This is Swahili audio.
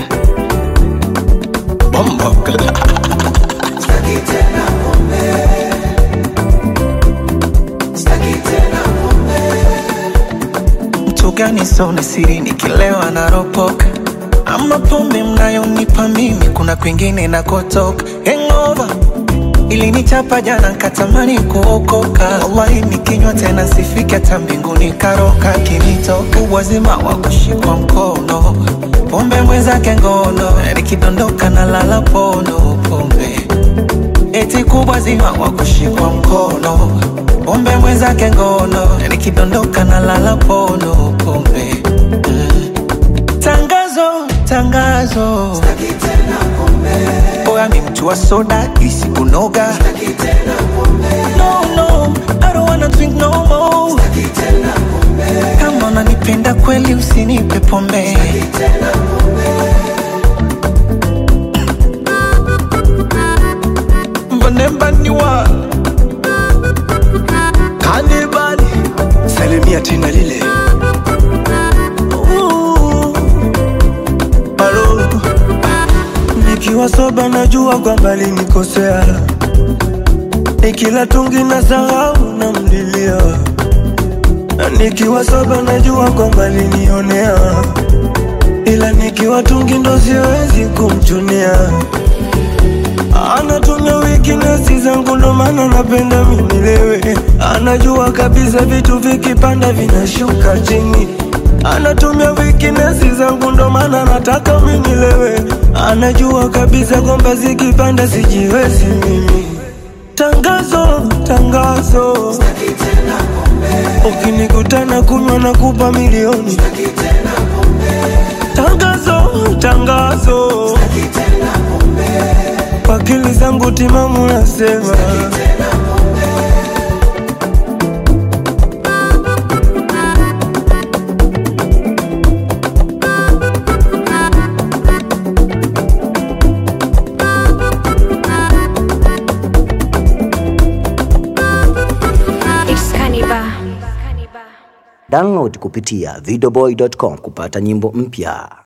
Bombo Staki tena pombe. Staki tena pombe. mtu gani sona siri nikilewa naropoka ama pombe mnayonipa mimi kuna kwingine nakotoka hangover ilinichapa jana nkatamani kuokoka wallahi nikinywa tena sifiki hata mbinguni karoka kinitoka uwazima wa kushikwa mkono pombe mwenzake ngono nikidondoka na lala pono pombe eti kubwa zima wa kushikwa mkono pombe mwenzake ngono nikidondoka na lala pono pombe mm. tangazo tangazo Staki tena pombe. oya mi mtu wa soda isi kunoga Staki tena pombe. no, no, I don't wanna drink no more. Staki tena pombe. kama unanipenda kweli usinipe pombe Staki tena pombe. mbanembaniwa Kanibali, salimia tena lile. Alo, nikiwa soba najua kwamba linikosea, nikila tungi na sahau na mlilia, nikiwa soba najua kwamba linionea, ila nikiwa tungi ndo siwezi kumchunia anatumia weakness zangu ndo maana napenda minilewe. Anajua kabisa vitu vikipanda vinashuka chini. Anatumia weakness zangu ndo maana nataka minilewe. Anajua kabisa kwamba zikipanda sijiwezi mimi. Tangazo, tangazo, Staki tena pombe. ukinikutana kunywa na kupa milioni. Staki tena pombe. Tangazo, tangazo, Staki tena pombe. kwa akili zangu timamu nasema. Tena pombe. It's Cannibal. Download kupitia videoboy.com kupata nyimbo mpya.